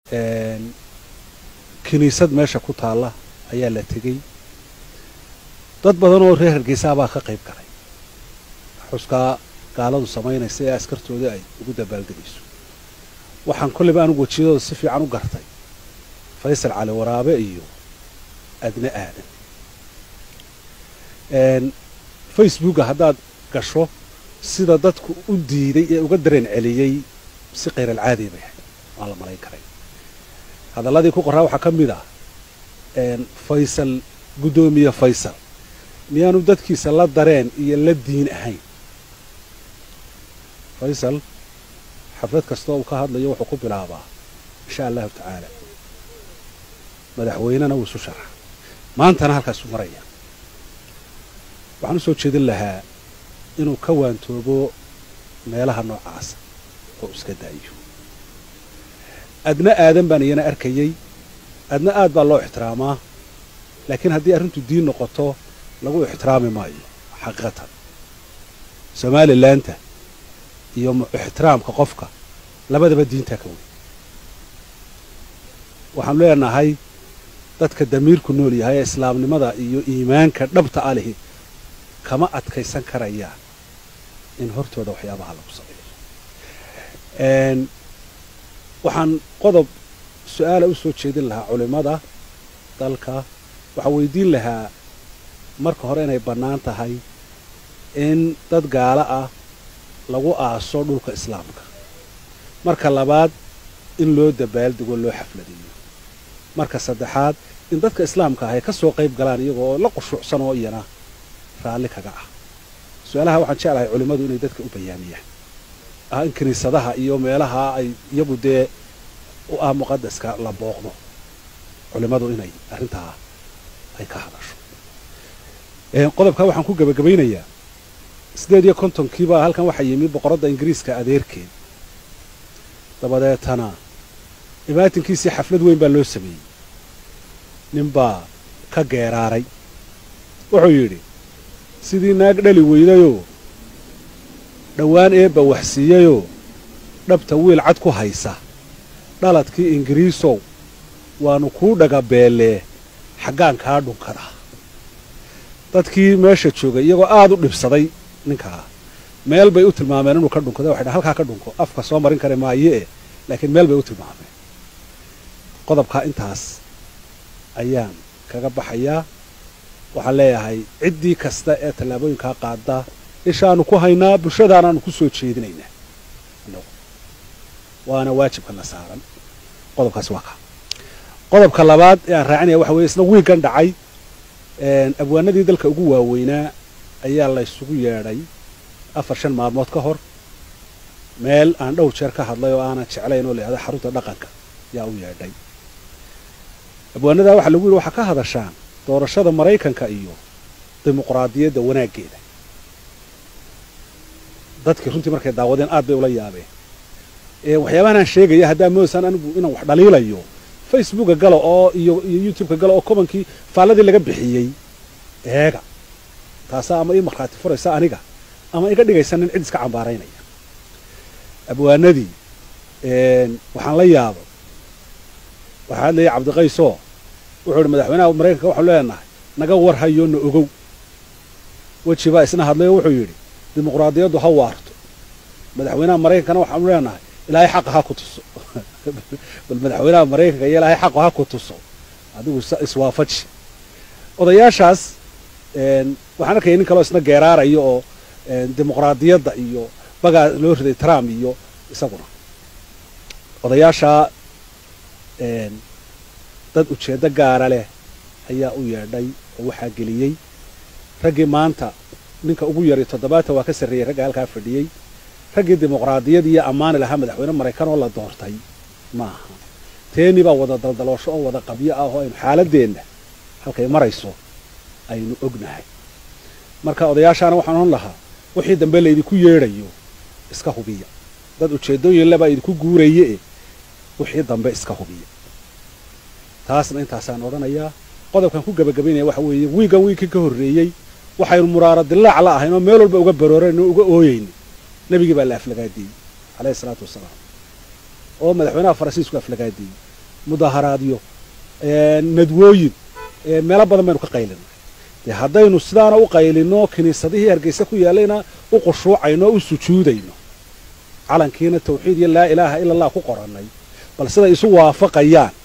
kiniisad meesha ku taalla ayaa la tegey dad badan oo reer hargeysaa baa ka qayb galay xuskaa gaaladu samaynaysa ee askartoodii ay ugu dabaaldegayso waxaan kolleyba anugu wejiyadooda si fiican u gartay faysal cali waraabe iyo adne aadan facebooka haddaad gasho sida dadku u diiday ee uga dareen celiyey si khayral-caadiya bay ahayd waan la malayn karay hadalladii ku qoraa waxaa ka mid ah faysal guddoomiye faysal miyaanu dadkiisa la dareen iyo la diin ahayn faysal xaflad kastoo uu ka hadlayo wuxuu ku bilaabaa insha allahu tacaala madaxweynena wuu isu sharaxa maantana halkaasu maraya waxaan u soo jeedin lahaa inuu ka waantoobo meelaha noocaasa oo iska daayo adna aadan baan iyana arkayey adna aad baa loo ixtiraamaa laakiin haddii arrintu diin noqoto lagu ixtiraami maayo xaqiiqatan somalilaanta iyo ixtiraamka qofka labadaba diintaa ka weyn waxaanu leenahay dadka damiirku nool yahay ee islaamnimada iyo iimaanka dhabta a lihi kama adkaysan karayaan in hortooda waxyaabaha lagu sameeyo waxaan qodob su-aala u soo jeedin lahaa culimmada dalka waxaan weydiin lahaa marka hore inay bannaan tahay in dad gaalo ah lagu aaso dhulka islaamka marka labaad in loo dabaaldego loo xafladiyo marka saddexaad in dadka islaamka ah ay ka soo qayb galaan iyagoo la qushuucsan oo iyana raalli kaga ah su-aalaha waxaan jeclahay culimmadu inay dadka u bayaamiyaan ah in kiniisadaha iyo meelaha ay iyagu dee u ah muqadaska la booqdo culimmadu inay arrintaa ay ka hadasho qodobkaa waxaan ku gebagabaynayaa siddeed iyo kontonkiibaa halkan waxaa yimi boqoradda ingiriiska adeerkeed dabadeetana imaatinkiisii xaflad weyn baa loo sameeyey ninbaa ka geeraaray wuxuu yidhi sidii naag dhali weydayoo dhowaan eebba waxsiiyeyoo dhabta wiil cad ku haysa dhaladkii ingiriisow waannu kuu dhagabeellee xaggaan kaa dhunkadaa dadkii meesha joogay iyagoo aad u dhibsaday ninkaa meel bay u tilmaameen inuu ka dhunkado waxay dhahan halkaa ka dhunko afka soo marin kara maaye laakiin meel bay u tilmaameen qodobkaa intaas ayaan kaga baxayaa waxaan leeyahay ciddii kasta ee tallaabooyinkaa qaada ishaanu ku haynaa bulshadaanaanu ku soo jeedinaynaa waana waajibkana saaran qodobkaasi waa kaa qodobka labaad ee aan raacinaya waxa weye isna wiigan dhacay abwaanadii dalka ugu waaweynaa ayaa la ysugu yeedhay afar shan maalmood ka hor meel aan dhowr jeer ka hadlay oo aanan jeclayn oo la yihahda xarunta dhaqanka yaa u yeedhay abwaanadaa waxaa lagu yidhi waxaa ka hadashaan doorashada maraykanka iyo dimuqraadiyadda wanaaggeeda dadkii runtii markay daawadeen aad bay ula yaabeen waxyaabahan aan sheegaya haddaa moodasaan anigu inaan wax dhaliilayo facebooka gala oo iyo iyo youtubeka gala oo kobankii faalladii laga bixiyey eega taasaa ama ii markhaati furaysa aniga ama iga dhigaysa nin cid iska cambaaraynaya abwaanadii waxaan la yaabay waxaa hadlayay cabdiqaysoo wuxuu ihi madaxweynaha maraykanka waxaanu leenahay naga war hayo na ogow weji baa isna hadlay oo wuxuu yidhi dimuqraadiyaddu ha waarto madaxweynaha maraykankana waxaanu leenahay ilaahay xaqa ha ku tuso bal madaxweynaha maraykanka iyo ilaahay xaqa ha ku tuso adigu iswaafaji odayaashaas waxaan arkaya nin kaleo isna geeraarayo oo dimuqraadiyadda iyo bagaa loo riday trump iyo isaguna odayaashaa dad ujeeddo gaara leh ayaa u yeedhay oo waxaa geliyey raggii maanta ninka ugu yaray toddobaatan waa ka sarreeyey ragga halkaa fadhiyey raggii dimuqraadiyadii iyo ammaani lahaa madaxweyne maraykan oo la doortay ma aha teeni baa wada daldaloosho oo wada qabyo ah oo aynu xaaladeenna halkay marayso aynu ognahay marka odayaashaana waxaan odhan lahaa wixii dambe laydinku yeedhayo iska hubiya dad ujeeddooyin lebaa idinku guuraye wixii dambe iska hubiya taasna intaasaan odhanayaa qodobkan ku gebagabaynaya waxa weeye wiigan wiigkii ka horreeyey waxaynu muraaro dilaac la ahayn oo meel walba uga barooreen oo uga ooyeyni nebigii baa la aflagaadiyey calayhi isalaatu wasalaam oo madaxweynaha faransiisku aflagaadiyey mudaharaadyo nadwooyin meelo badan baynu ka qaylinay dee haddaynu sidaana u qaylino kiniisadihii hargeysa ku yaallayna u qushuucayno o u sujuudayno calankiina tawxiid iyo laa ilaaha ila allah ku qorannay bal siday isu waafaqayaan